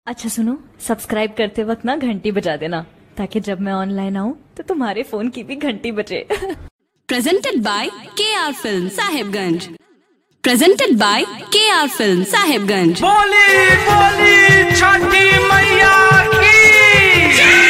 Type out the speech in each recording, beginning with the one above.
अच्छा सुनो सब्सक्राइब करते वक्त ना घंटी बजा देना ताकि जब मैं ऑनलाइन आऊँ तो तुम्हारे फोन की भी घंटी बजे presented by KR Film Sahibganj. Presented by KR Film Sahibganj. बोली बोली छठी मैया की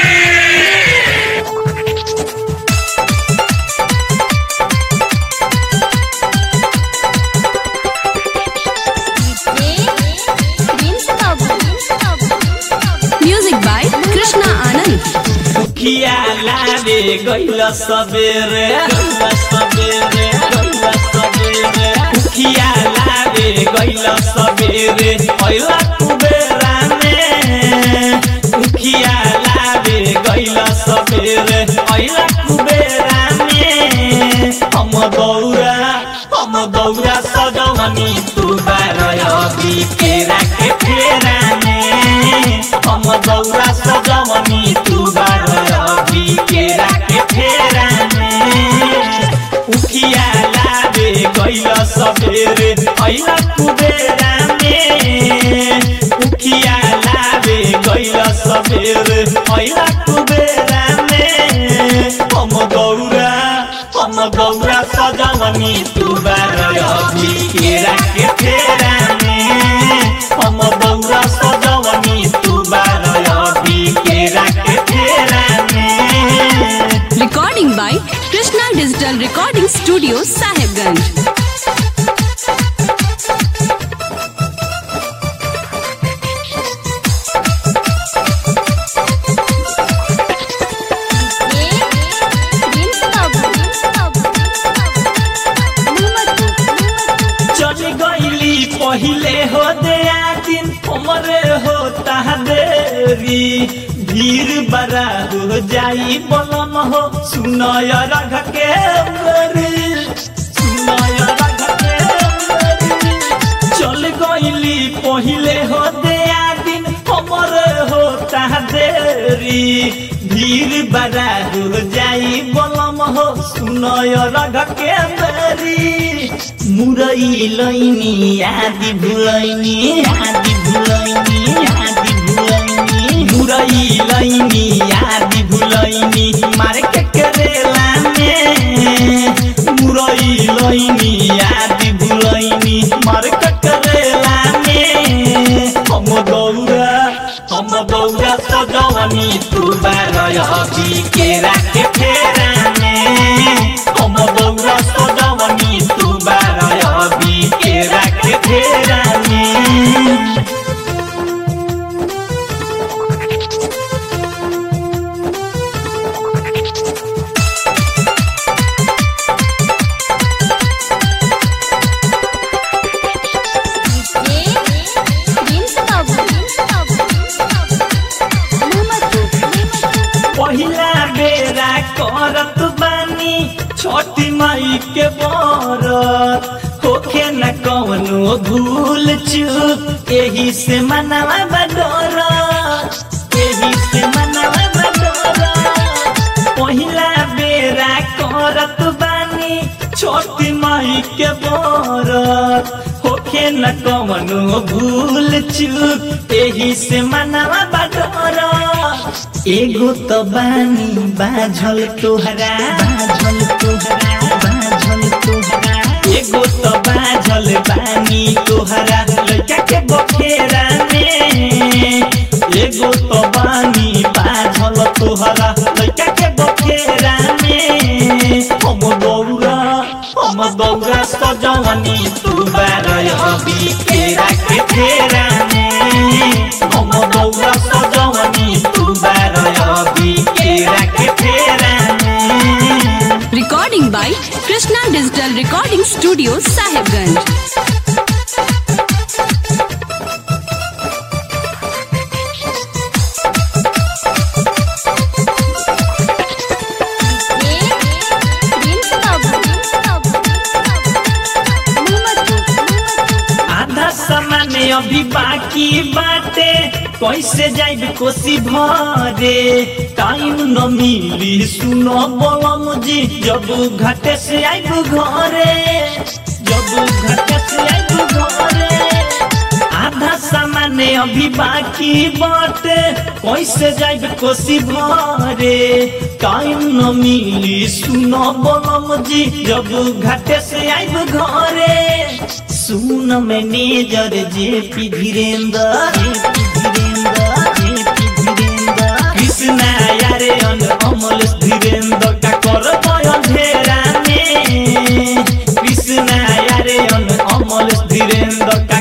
Music by Krishna Anand. दुखिया लावे गइल सबेरे गइल सबेरे गइल सबेरे दुखिया लावे गइल सबेरे पहिला कुबेरा में दुखिया लावे गइल सबेरे पहिला कुबेरा में हम दौरा हम दौरा सजवनी तू बारय बिकेरा के फेरा में हम दौरा सजवनी तू बारय बिकेरा के फेरा में उखिया लावे गइल सबेरे ऐला कुबेरा में उखिया लावे गइल सबेरे ऐला कुबेरा में हम दौरा हम दौरा सजवनी तू बारय बिकेरा के फेरा में हम दौरा सजवनी तू बारय बिकेरा के फेरा में Recording by Krishna Digital Recording Studio Sahibganj. चल गईली पहिले हो दया दिन हमरे होता देरी भीड़ बड़ा हो जाई बलम हो सुनय रघ के मेरी सुनय रघ के मेरी चल गईली पहिले हो दया दिन हमरे होता देरी भीड़ बड़ा हो जाई बलम हो सुनय रघ के मेरी मुरई लैनी आदि भुलैनी आदि भुलैनी आदि भुलैनी मुरई लैनी आदि भुलैनी मार्केट करेला में मुरई लैनी आदि भुलैनी मार्केट करेला में हम दौरा हम दौरा सजवनी तू बारय बिकेरा के फेरा में हम दौरा सजवनी तू बारय बिकेरा के फेरा में पहिला बेरा करत बानी छोटी माई के बरत होखे न कवनो भूल चूक एही से मनवा बडोर एही से मनवा बडोर पहिला बेरा करत बानी छोटी माई के बरत होखे न कवनो भूल चूक एही से मनवा बडोर एगो त बानी बाझल तोहरा बाझल तोहरा बाझल तोहरा एगो त बाझल बानी तोहरा लड़का के बखेरा में एगो त बानी बाझल तोहरा लड़का के बखेरा में हम दौरा हम दौरा सजवनी तू बारय बिकेरा के फेरा में हम दौरा सजवनी तू बारय बिकेरा के फेरा में Recording by Krishna Digital Recording Studio Sahibganj. आधा सामान अभी बाकी बाटे कैसे जाइब कोसी भरे टाइम न मिली सुनो बोलम जी जब घाटे से आइब घरे जब घाटे से आइब घरे आधा सामान सामान्य अभी बाकी बाटे कैसे जाइब कोसी भरे टाइम न मिली सुनो बोलम जी जब घाटे से आइब घरे सुन manager J P Dhirendra Krishna यारे अन अमल धीरेन्द्र का कर अंधेरा में कृष्णा यारे अन अमल धीरेन्द्र का